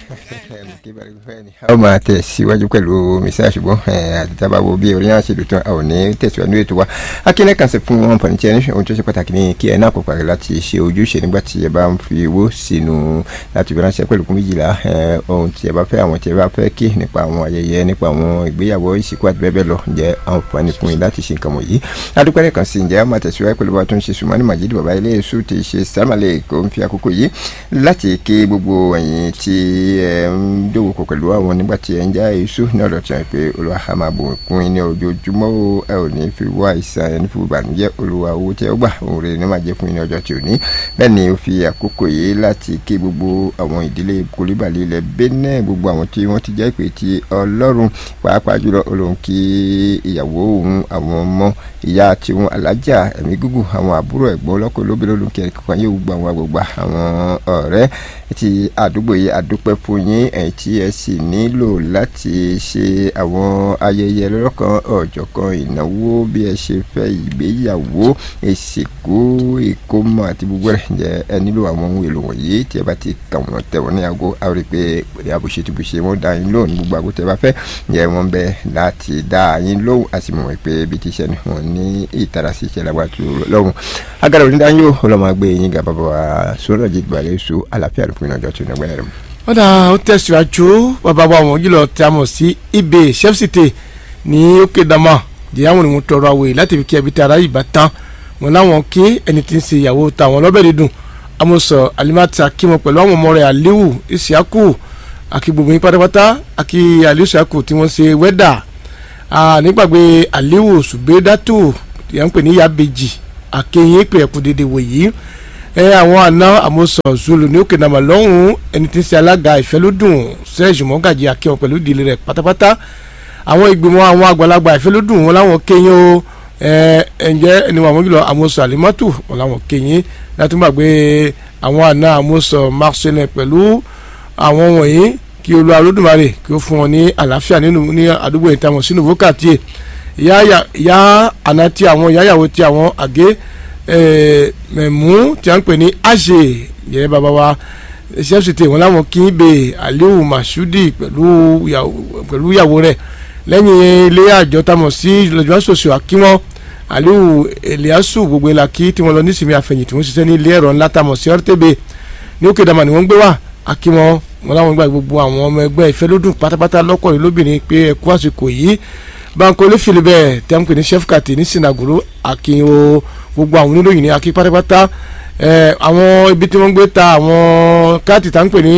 a ó máa tẹ̀síwájú pẹ̀lú mísà ṣùgbọ́n àtẹ̀tàbáwo bí orí náà ṣe lò tán a ò ní tẹ̀síwájú ètò wa akílẹ̀ kan sì fún wọn fọ̀nìtì ẹni ohun tó ṣe pàtàkì ní kí ẹ náà kó parí láti ṣe ojúṣe nígbà tí ẹ bá ń fi owó sínú láti fi ránṣẹ́ pẹ̀lú kún méjìlá ohun tí ẹ bá fẹ́ àwọn tí ẹ bá fẹ́ kí nípa àwọn ayẹyẹ nípa àwọn ìgbéyàwó ìsìnkú àti bẹ́ẹ̀ bẹ́ẹ̀ lọ ǹjẹ́ àǹfààní fún yín láti ṣe nǹkan wọ̀nyí adúpẹ́ kan sí ǹjẹ́ a máa tẹ̀síwájú pẹ̀lú bá tó ń ṣe sùnmọ́ni màjídì bàbá ilé èṣù ti ṣe sàmàlẹ̀ kò ń fi àkókò yìí láti kí gbogbo ẹ̀yin tí ẹ ń dòwò pọ̀ pẹ̀lú àwọn nígbà tí ẹ ń já èṣù ní ọ̀dọ̀ tí wọ́n pe olúwa a máa bò kún yín ní ojoojúmọ́ ẹ ò ní fi wá ìsàn ẹni fi ìbànújẹ́ olúwa owó tí ẹ gbà òun rè ní máa jẹ́ fún yín ní ọjọ́ tí ò ní bẹ́ẹ̀ ni ó fi àkókò yìí láti kí gbogbo àwọn ìdílé kólíbàlì ilẹ̀ bẹ́ẹ̀ gbogbo àwọn tí wọ́n ti jẹ́ pé ti ọlọ́run pàápàá jùlọ olóhùn kí ìyàwó òun àwọn ọmọ ìyá tiwọn alájà ẹ̀mí gígùn àwọn àbúrò ẹ̀gbọ́n ọlọ́kọ̀ lóbìnrin olóńkẹ́ kankan yóò gba àwọn àgbègbà àwọn ọ̀rẹ́ ti àdúgbò yìí àdúpẹ́ fún yín ẹ̀yìn tí ẹ sì nílò láti ṣe àwọn ayẹyẹ lọ́kàn ọ̀jọ̀kan ìnáwó bí ẹ ṣe fẹ́ ìgbéyàwó ìsìnkú ìkómọ àti gbogbo rẹ̀ ǹjẹ́ ẹ nílò àwọn ohun èlò wọ̀nyí tí ẹ bá ti kà wọ́n tẹ̀ wọ́n ní aago a rí i pé àbùṣe ti bùṣe wọ́n dá yín lóhùn gbogbo àgọ́ tẹ́ bá fẹ́ ǹjẹ́ wọ́n bẹ láti dá yín lóhùn a sì mọ̀ pé bí ti ṣe ni wọ́n ní ìtara sí iṣẹ́ lágbàtú lọ́hùn agara onídàáyé ọlọ́mọ àgbẹ̀ yín gà bàbá wa sọ́nà jí gbàlẹ́ so àlàáfíà ló fún ìrìnàjò tó nígbà yẹn. wọ́n dà ó tẹ̀síwájú bàbá wa wọ́n jùlọ tí a mọ̀ sí ibè chefsite ní òkè dama ìyáwó ni mo tọrọ àwòye láti fi kí ẹbí tí ara yìí bá tán wọn láwọn kí ẹni tí ń ṣe ìyàwó táwọn lọ́bẹ̀ dídùn amọ̀sọ̀ alimati akímọ̀ pẹ̀lú àwọn ọmọ rẹ̀ aliwu isiaku àkí gbogbo yín pátápátá àkí aliwu isiaku tí wọ́n ṣe wẹ́dà nígbàgbé aliwu subedatu tí wọ́n ń pè ní yabeji àkéyìn pé ẹ̀kú dédé wòyí ẹ àwọn àna àmọ́sọ̀ zulu ní òkè nàmà lọ́hùn ẹni tí ń ṣe alága ìfẹ́lódùn sẹ́ẹ̀jì mọ́gàjì akíwọn pẹ̀lú ìdílé rẹ̀ pátápátá àwọn ìgbìmọ̀ àwọn àgbàlagbà ìfẹ́lódùn wọn láwọn kéyìn o ẹ ǹjẹ́ ẹni wọn àmójúlọ àmọ́sọ̀ àlímọ́tò wọn láwọn kéyìn látúgbàgbé àwọn àna àmọ́sọ̀ marcelin pẹ̀lú àwọn wọ̀nyí kí Olúwa Olódùmarè kí ó fún wọn ní àlàáfíà nínú ní àdúgbò ìtàwọn sínú vókàtì ìyá àná tí àwọn ìyáyàwó tí àwọn àgé mẹ̀mú tí a ń pè ní àṣẹ yẹ bàbá wa ṣẹ́fṣìtì wọn láwọn kí n bè Aliu Masudi pẹ̀lú ìyàwó rẹ̀ lẹ́yìn ilé àjọ tamọ̀ sí lọ́jọ́ sọ̀sọ̀ àkíwọ́n Aliu Eliasu gbogbo ìlà kí tí wọ́n lọ nísìmí àfẹ̀yìntì wọ́n ṣiṣẹ́ ní ilé ẹ̀rọ ńlá tamọ̀ sí ọ́rtẹ́bẹ̀ ní òkè dàmà ni wọ́n ń gbé wá àkíwọ́n wọn láwọn gbà gbogbo àwọn ọmọ ẹgbẹ́ ìfẹ́lódùn pátápátá lọ́kọ̀ọ́rin lóbìnrin pé ẹ̀kú àsìkò yìí bankole filibẹ tí a ń pè ní sefkati ní sinagoro akin o gbogbo àwọn oníròyìn ní akin pátápátá ẹ àwọn ibi tí wọ́n gbé ta àwọn káàtì tá ń pè ní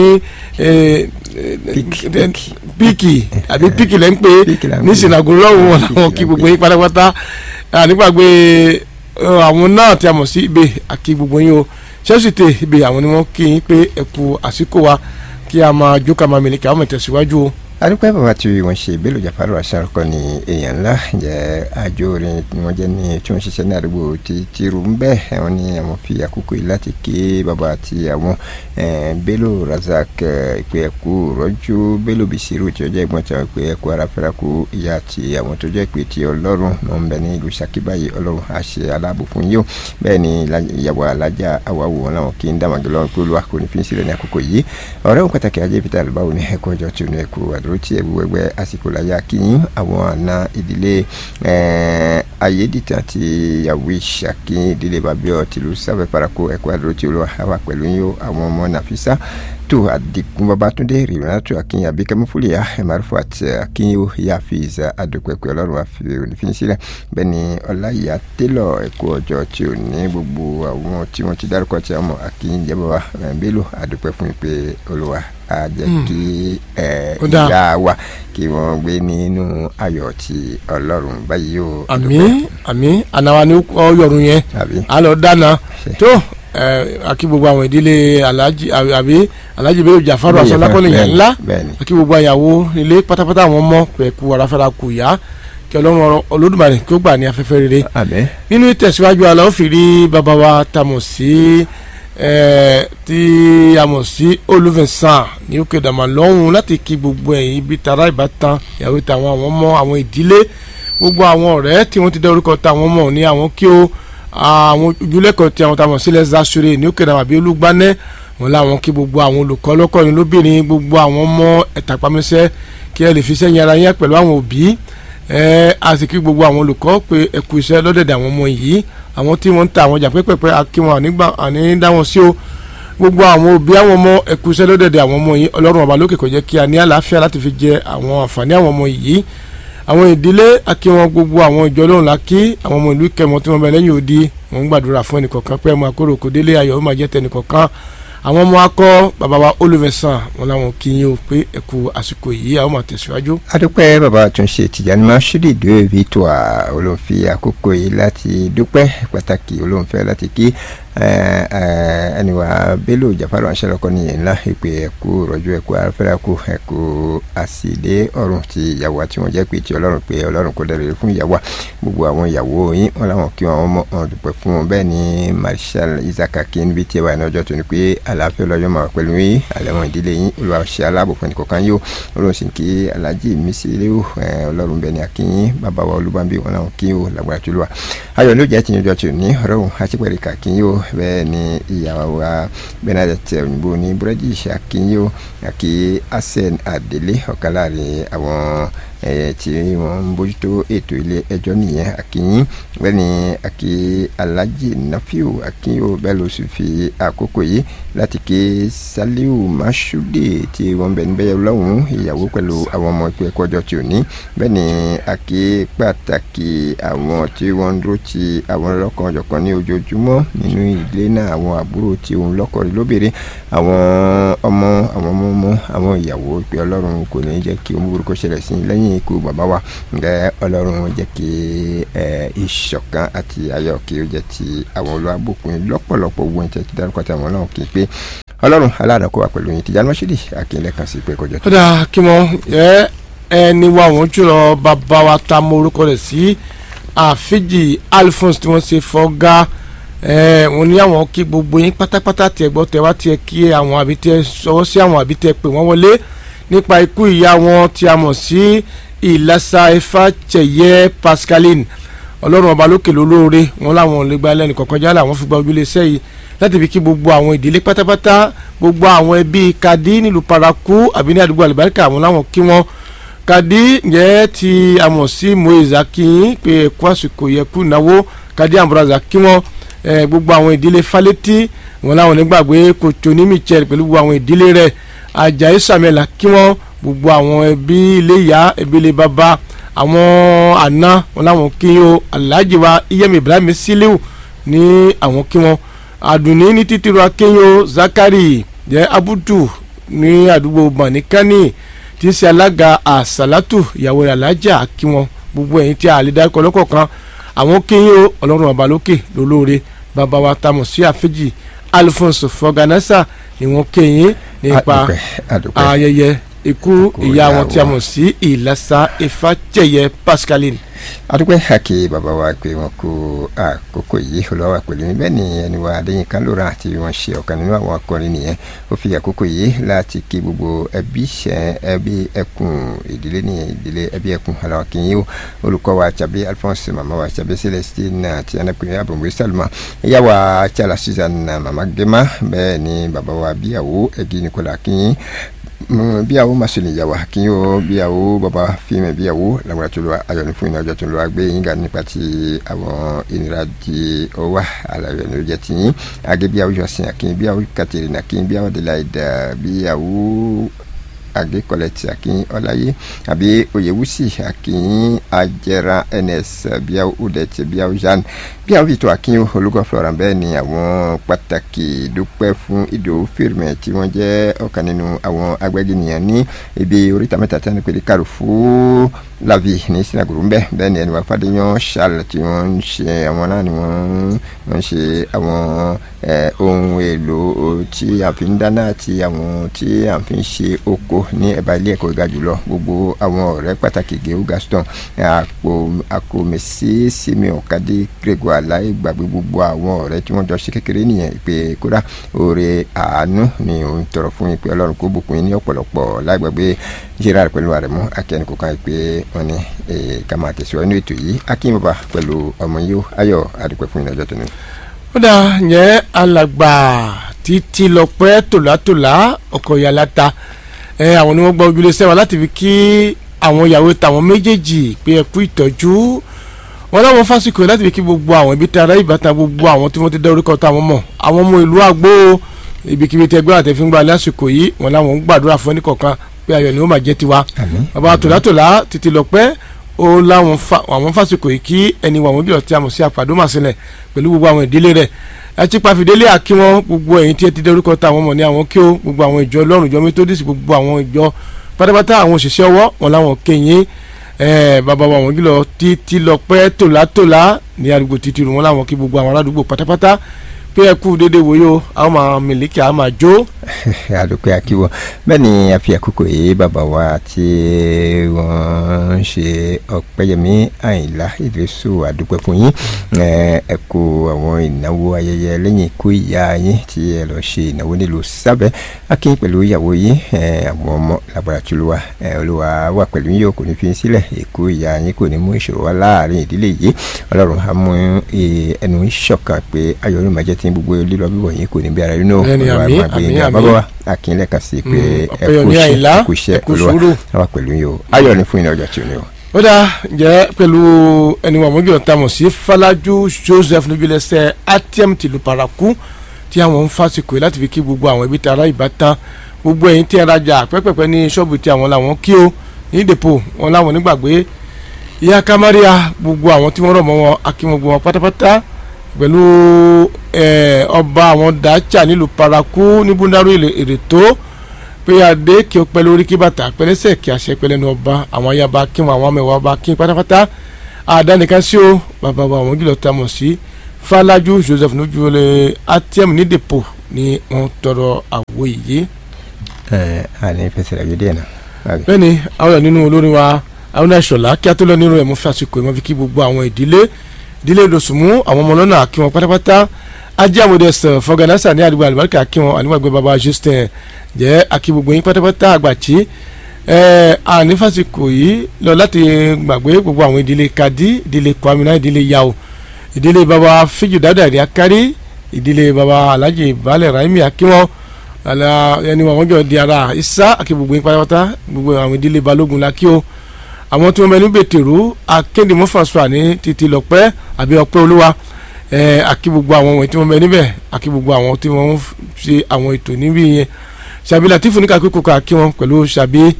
píìkì àbí píìkì lẹ́ ń pè ní sinagoro lọ́wọ́ wọn làwọn kí gbogbo yín pátápátá nígbàgbé àwọn náà tí a mọ̀ sí ibè akin gbogbo yín o sẹ́sìtì ibè àwọn ni wọ́n kí yín pé ẹ̀kú àsìkò wa kí a máa jó ká máa mìlíkì àwọn ìtẹ̀síwájú o adúpẹ́ bàbá tí wọ́n ṣe Bello Jafaru aṣárúkọ ní èèyàn ńlá jẹ́ àjò orin ni wọ́n jẹ́ ní tí wọ́n ṣiṣẹ́ ní àdúgbò tí tìrú ń bẹ́ wọ́n ní àwọn fi àkókò yìí láti ké bàbá àti àwọn Bello Razak ìpè ẹ̀kú rọ́jú Bello Bisiru tí ó jẹ́ ìgbọ́n tí wọ́n pè ẹ̀kú ara fẹ́ra kú ìyá àti àwọn tó jẹ́ ìpè tí ọlọ́run ló ń bẹ ní ìlú Ṣakí báyìí ọlọ́run á ṣe aláàbò fún yíò bẹ́ẹ̀ ni ìyàwó alájà àwáwò wọn làwọn kì í dàmàgé lọ́wọ́ pé olúwa kò ní fi ń sílẹ̀ ní àkókò yìí ọ̀rẹ́ òun pàtàkì ajé peter albawo ní ẹ̀kọ́ ọjọ́ tí ó ní ẹ̀kú àdúró àdúró tí ẹ̀bù wẹ́gbẹ́ àsìkò láyà kíyìn àwọn àna ìdílé ayédìtàn àti ìyàwó ìṣàkí ìdílé babiọ tìlú sábẹ́ parako ẹ̀kọ́ àdúró tí olúwa wà pẹ̀lú yín àwọn ọmọ nàfísà tó àdìgún babatunde rìnnàtò akínyìn abikẹ́mú fúlìyà ẹ̀márùfù àti akínyìn yàfíìsà àdùpẹ̀pẹ̀ ọlọ́run àfi onífín sílẹ̀ bẹ́ẹ̀ ni ọláyà télọ̀ ẹ̀kọ́ ọjọ́ tí ò ní gbogbo àwọn tí wọ́n ti dárúkọ tí a mọ̀ akínyìn jẹ́ bàbá Bello àdùpẹ̀ fún ìpè olúwa a jẹ́ kí ìyá wa kí wọ́n gbé nínú ayọ̀ ti ọlọ́run báyìí o. àmín àmín ànáwa ni ó yọrùn yẹn a lọ dáná tó àkí gbogbo àwọn ìdílé alhaji àbí alhaji Bello Jafaru asọlákọ́lẹ̀ yẹn ńlá àkí gbogbo àyàwó ilé pátápátá àwọn ọmọ pẹ̀kú aráfẹ́ra kù yá kí ọlọ́run olódùmarè kí ó gbà ní afẹ́fẹ́ rere nínú ìtẹ̀síwájú àlọ́ ó fi rí bàbá wa tamọ̀ sí tí a mọ̀ sí olùfẹ̀sán ní òkè dàmà lọ́hùn láti kí gbogbo ẹ̀yin ibi tara ìbátan ìyàwó tàwọn àwọn ọmọ àwọn ìdílé gbogbo àwọn ọ̀rẹ́ tí wọ́n ti dá orúkọ tàwọn ọmọ ní àwọn kí ó àwọn ojúlẹ̀kọ̀ tí àwọn tàwọn sílẹ̀ zasore ní òkè dàmà bí olúgbanẹ́ wọn láwọn kí gbogbo àwọn olùkọ́ lọ́kọ̀ọ́rin lóbìnrin gbogbo àwọn ọmọ ẹ̀tàpamẹ́sẹ́ kí ẹ lè fi sẹ́yìn ara yẹn pẹ̀lú àwọn òbí ẹ a sì kí gbogbo àwọn olùkọ́ pé ẹ kú iṣẹ́ lọ́dẹ̀dẹ̀ àwọn ọmọ yìí àwọn tí wọ́n ń ta àwọn ọjà pẹ́pẹ́pẹ́ akí wọn àní dá wọn sí o gbogbo àwọn òbí àwọn ọmọ ẹ kú iṣẹ́ lọ́dẹ̀dẹ̀ àwọn ọmọ yìí ọlọ́run ọba lókè kó jẹ́ kí a ní àlàáfíà láti fi jẹ àwọn àǹfààní àwọn ọmọ yìí àwọn ìdílé akí wọn gbogbo àwọn ìjọ lóhùn la kí àwọn ọmọ ìlú kẹmọ tí wọn bẹ lẹ́yìn odi wọn ń gbàdúrà fún ẹnìkọ̀ọ̀kan pé ẹmu akóró kò délé ayọ̀ ó máa jẹ́ tẹnìkọ̀ọ̀kan àwọn ọmọ akọ bàbá wa olùfẹsàn wọn làwọn kì í yín o pé ẹ kú àsìkò yìí àwọn máa tẹ̀síwájú. adúpẹ́ bàbá àtúnṣe tìjànì masudi dúró victoire olóńfi àkókò yìí láti dúpẹ́ pàtàkì olóńfẹ́ láti kí ẹniwà bello jafaru anṣẹlọkọ nìyẹn ńlá ìpè ẹkú rọjò ẹkú afẹrẹkù ẹkú àsìlẹ ọrùn ti ìyàwó àti wọn jẹ pé ti Ọlọ́run pé Ọlọ́run kò dẹrẹ fún ìyàwó gbogbo àwọn ìyàwó yín wọn làwọn kí wọn mọ ọdún dúpẹ́ fún wọn bẹ́ẹ̀ ni marshal isaka kí níbi tí ẹ wà ní ọjọ́ tó ní pé àlàáfíà lọ́jọ́ máa pẹ̀lú yín àlẹwọn ìdílé yín olùwàṣẹ aláàbò fún ẹnìkọ̀ọ̀kan yóò Ọlọ́run sì kí alhaji mísílẹwò Ọlọ́run bẹ́ẹ̀ ni akínyín bàbá wa olúbàbí wọn làwọn kí yóò lágbára tó lù wá ayọ̀ ló jẹ́ tìyànjọ́ tó ní ọ̀rọ̀ òun àṣepẹ̀rẹ̀ kàkínyó bẹ́ẹ̀ ni ìyàwó wa Bernadette òyìnbó ní búrẹ́dì àkínyó àkí asen adélé ọ̀kan láàrin àwọn tí wọ́n ń bójútó ètò ilé ẹjọ́ nìyẹn àkínyín bẹ́ẹ̀ ni àkí alhaji nafiu àkínyó bẹ́ẹ̀ ló sì fi àkókò yìí láti ké saliu mashude tí wọ́n bẹ̀ níbẹ̀ lọ́hùn ìyàwó pẹ̀lú àwọn ọmọ ìpè ẹ̀kọ́ ọjọ́ tí ò ní bẹ́ẹ̀ ni àkí pàtàkì àwọn tí wọ́n ń dúró ti àwọn ọlọ́kan ọ̀jọ̀kan ní ojoojúmọ́ nínú ilé náà àwọn àbúrò tí òun lọ́kọ̀ọ́rí lóbìnrin àwọn ọmọ àwọn ọmọ ọmọ àwọn ìyàwó ìpè ọlọ́run kò ní jẹ́ kí ohun burúkú ṣẹlẹ̀ sí lẹ́yìn ikú bàbá wa ǹjẹ́ ọlọ́run jẹ́ kí ìṣọ̀kan àti ayọ̀ kí ó jẹ́ ti àwọn olùwàbùkún lọ́pọ̀lọpọ̀ owó ẹ̀jẹ̀ ti dárúkọ tí àwọn náà kì í pé ọlọ́run aláàdàkọ wà pẹ̀lú yín Tìjàní Mọ́ṣídì akínlẹ̀ kan sí pé kọjọ tó. ó dáa kí wọ́n ẹ ẹni wa wọ́n jùlọ bàbá wa ta mọ orúkọ rẹ̀ sí àfíjì Alphonse tí wọ́n ṣe fọ́gá wọ́n ní àwọn kí gbogbo yín pátápátá tiẹ̀ gbọ́ tẹ̀ wá tiẹ̀ kí àwọn àbí tẹ̀ sọwọ́ sí àwọn àbí tẹ̀ pè wọ́n wọlé nípa ikú ìyá wọn tí a mọ̀ sí ìlàsà ifá chẹ̀yẹ Pascaline ọlọ́run ọba lókè lólóore wọn làwọn ò lè gba ẹlẹ́nì kọ̀ọ̀kan jálẹ̀ àwọn fi gba ojúlé iṣẹ́ yìí láti fi kí gbogbo àwọn ìdílé pátápátá gbogbo àwọn ẹbí kadi nílùú paraku àbí ní àdúgbò àlùbáríkà àwọn làwọn kí wọn kadi ǹjẹ́ ti a mọ̀ sí moise akinyin pé ẹ̀kú àsìkò yẹ kú náwó kadi ambraza kí wọn gbogbo àwọn ìdílé falẹ́tì wọn làwọn onígbàgbé kòtò ní michel pẹ̀lú gbogbo àwọn ìdílé rẹ̀ ajayi samuel kí wọn gbogbo àwọn ẹbí ilé ìyá ẹbí ilé bàbá àwọn àna wọn làwọn kí o alhaji wa iyemi ibrahim siliu ní àwọn kí wọn àdùnní ní títíru akéyò zakari jẹ abudu ní àdúgbò mọ̀nìkánì tí ń ṣe alága àsálàtù ìyàwó rẹ̀ alájà kí wọn gbogbo ẹ̀yin tí a lè dárúkọ lọ́kọ̀ọ̀kan àwọn kéyìn o ọlọ́run ọba lókè lólóore bàbá wa tamọ̀ sí àfẹ́jì alphonse fọgànásà ni wọ́n kéyìn nípa ayẹyẹ ikú ìyá wọn tí a mọ̀ sí ìlàsà ifájẹyẹ pascaline adúpẹ́ àkè bàbá wa pé wọn kó àkókò yìí olùwà pẹ̀lú mi bẹ́ẹ̀ ni ẹni wa adéyínká lóra àti wọn ṣe ọ̀kan nínú àwọn akọrin nìyẹn ó fi àkókò yìí láti kí gbogbo ẹbí ṣẹ ẹbí ẹkùn ìdílé nìyẹn ìdílé ẹbí ẹkùn aláwọ̀ kìíní o olùkọ́ wa tàbí alphonse màmá wa tàbí celestine àti anakunrin abòmùwé salma ìyá wa chala susan màmá gema bẹ́ẹ̀ ni bàbá wa bíyàwó ẹgí nikola kìíní bíyàwó masoli yàwó akínyó bíyàwó baba fíìmù bíyàwó làwọn tó lọ ayọ̀ ní fún iná ọjọ́ tó lọ agbé yín ga nípa ti àwọn ìnira di ọwà àlàyé ní oúnjẹ tí yín agé bíyàwó jọsìn akínyó bíyàwó katerina akínyó bíyàwó delaida bíyàwó agé kọlẹtì akínyó ọláyé àbí oyèwùsì akínyó ajẹra ns bíyàwó udẹtì bíyàwó jeanne bíyàwó victor akínyó olùkọ́ flora bẹ́ẹ̀ ni àwọn pàtàkì dúpẹ́ fún ìdòwú fèrèmẹ tí wọ́n jẹ́ ọ̀kan nínú àwọn agbẹ́gìnìyàn ní ibi oríta mẹ́ta tí wọ́n pè ní kàrúfù lavi ní sinagogo ńbẹ bẹ́ẹ̀ ni ẹni wà fàdéyàn charles tí wọ́n ń ṣe àwọn náà ni wọ́n ń ṣe àwọn ohun èlò tí a fi ń dáná àti àwọn tí a fi ń ṣe oko ní ẹ̀bá ilé ẹ̀kọ́ ìga jùlọ gbogbo àwọn ọ̀rẹ́ pàtàkì gèó gaston àpò àkòmẹ̀sí simeon kadé grégoire aláì gbàgbé gbogbo àwọn ọ̀rẹ́ tí wọ́n jọ ṣe kékeré nìyẹn ìpè kódà oore àánú ni òun tọrọ fún ìpè ọlọ́run kó bùkún yín ní ọ̀pọ̀lọpọ̀ láì gbàgbé gerard pẹ̀lú àrẹ̀mú akẹ́ni kò kàn ìpè wọn ni ká máa tẹ̀síwájú ní ètò yìí akínbọ̀bà pẹ̀lú ọmọ yìí ayọ̀ àdúpẹ́ fún ìdájọ́ tó ní. ó dà yẹn alàgbà títí lọ́pẹ́ tòlátòlá ọkọ̀ ìyàláta ẹ àwọn ni wọ́n gba ojúlé sẹ́wọ̀n láti fi kí àwọn ìyàwó tàwọn méjèèjì pé ẹ kú ìtọ́jú wọn láwọn fásikò láti fi kí gbogbo àwọn ibi tí ara ìbátan gbogbo àwọn tí wọ́n ti dá orúkọ táwọn mọ̀ àwọn ọmọ ìlú àgbo ibikíbi tí ẹgbẹ́ àtẹ̀fíngbà lásìkò yìí wọn láwọn ń gbàdúrà fún ẹnìkọ̀ọ̀kan pé ayọ̀ ni ó máa jẹ́ tiwa bàbá tòlátòlá títí lọ́pẹ́ ó láwọn àwọn fásikò yìí kí ẹni wà wọ́n jùlọ tí a mọ̀ sí àpàdé màsílẹ̀ pẹ̀lú gbogbo àwọn ìdílé rẹ̀ ẹtí pàfidélé àkí wọn gbogbo ẹ̀yin tí ẹ ti dárúkọ táwọn mọ̀ ní àwọn kí ó gbogbo àwọn ìjọ ọlọ́run ìjọ methodist gbogbo àwọn ìjọ pátápátá àwọn òṣìṣẹ́ ọwọ́ wọn láwọn kéyìn bàbá wa wọn jùlọ títí lọ pẹ́ tòlátòlá ní àdúgbò títí rù wọn láwọn kí gbogbo àwọn aládùúgbò pátápátá pé ẹ kú déédéé wòye àwọn máa mílíkì àwọn máa jó. àdúpẹ́ akíwọ́ bẹ́ẹ̀ ni a fi àkókò yìí bàbá wa tí wọ́n ń ṣe ọ̀pẹ́yẹmí àyìnlá ìdírísù àdúpẹ́ fún yín ẹ kú àwọn ìnáwó ayẹyẹ lẹ́yìn ikú ìyá yín tí ẹ lọ ṣe ìnáwó nílùú sábẹ́ akín pẹ̀lú ìyàwó yín àwọn ọmọ làbàrà tìlúwa olúwa wà pẹ̀lú yín o kò ní fi sílẹ̀ ikú ìyá yín kò ní mú ìṣòro wá láàrin ìdílé yìí ọlọ́run á mú ẹnu ìṣọ̀kan pé ayọ̀ ló máa jẹ́ tí gbogbo lílọ bíbọ̀ yín kò ní bí ara yín náà Bẹ́ẹ̀ni, olúwa àmín, máa gbé yín àmín, ga. àmín. bàbá wa akínlẹ̀ kan sí pé Mm, ẹ Ọpẹ́yẹmí kú Àyìnlá, iṣẹ́ ẹ kú iṣẹ́ ẹ kú olúwa sùúrù. wà pẹ̀lú yín o ayọ̀ ni fún yín ní ọjọ́ tí o ní o. ó dáa jẹ́ pẹ̀lú ẹni wà mọ́jú ọ̀tá mọ̀ sí Falaju Joseph níbilẹ̀sẹ̀ atm tìlú paraku tí àwọn ń fásikò yìí láti fi kí gbogbo àwọn ibi tí ara ìbátan gbogbo ẹ̀yin tí ẹ rajà pẹ́pẹ́pẹ́ ní ṣọ́ọ̀bù tí àwọn làwọn kí o ní dèpò wọn làwọn nígbàgbé ìyá kamaria gbogbo àwọn tí wọ́n rọ̀ mọ́ wọn akínwó gbogbo wọn pátápátá pẹ̀lú ẹ̀, ọba àwọn dacha nílùú paraku ní búndàrú èrè tó pé adé kí o pẹ́ lórí kí bàtà pẹ́lẹ́sẹ̀ kí àṣẹ pẹ́lẹ́nu ọba àwọn ayaba kí wọn àwọn amẹ̀wà ọba kí pátápátá àdánìkan sí o bàbá wa àwọn jùlọ tá a mọ̀ sí Falaju Joseph nujule atm ní depo ni wọ́n tọrọ àwo yìí. ẹ àní fẹsẹ̀ rẹ̀ díẹ̀ náà. Àbí? bẹ́ẹ̀ni àwọn ọ̀rọ̀ nínú olórin wa àwọn ẹ̀ṣọ́lá kí a tó lọ nínú ẹ̀ mú fi àsìkò ìmọ̀ fi kí gbogbo àwọn ìdílé ìdílé lọ́sùnmú àwọn ọmọ lọ́nà kí wọn pátápátá ajé àmọ̀dẹ̀sẹ̀ fọgànásà ní àdúgbò àlùbáríkà kí wọn àníwàgbé baba justin jẹ́ akí gbogbo yín pátápátá àgbàtí ẹ̀ àní fásitì yìí lọ láti gbàgbé gbogbo àwọn ìdílé kadi ìdílé kwamina ìdílé yao ìdílé baba fíjù dáadáa ìdí akárí ìdílé baba alhaji balẹ̀ raimi akíwọn ala ẹni wọn jọ di ara isa àti gbogbo yín pátápátá gbogbo àwọn ìdílé balógun la kí o àwọn tí wọn bẹ ní bètèrú akéde mọfàṣọ ní títí lọpẹ àbí ọpẹ́ olúwa ẹ àkí gbogbo àwọn wọ̀nyí tí wọn bẹ níbẹ̀ àkí gbogbo àwọn tí wọn ń ṣe àwọn ètò níbí yẹn ṣàbí latifu ní kakíkó ká kí wọn pẹ̀lú ṣàbí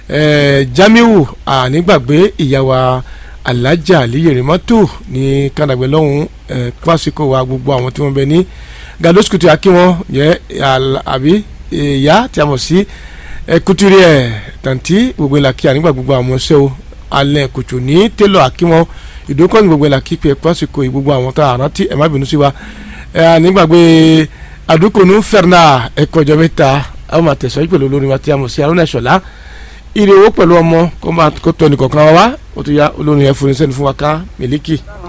ẹ jamiu ànígbàgbé ìyàwó alájà àlíyèrèmọ́tò ní kàdàgbẹ́ lọ́hùn ẹ pàṣípò wa gbogbo àwọn tí wọn bẹ ní gados kutu akí wọn yẹ àl- àbí ìyá tí a mọ̀ sí ẹ kuturi ẹ tàǹtí gbogbo ìlà kí ànígbà gbogbo àwọn ọmọọṣẹ́ o alẹ́ kùtù ní télọ̀ àkí wọn ìdókòwò gbogbo ìlà kí pé pásìkò yìí gbogbo àwọn tá a rántí ẹ má bínú sí wa ẹ ànígbàgbé àdúkònú fẹ́ràn ẹ̀kọ́ ọjọ́ mẹ́ta àwọn máa tẹ̀sọ́ yìí pẹ̀lú olórin wa tí a mọ̀ sí arúnà ìṣọ̀lá ìrè owó pẹ̀lú ọmọ kó máa kó tọ́ ẹnì kọ̀ọ̀kan wa wá ó ti ya olórin yẹn fún iṣẹ́ ní fún wa ká mílíkì.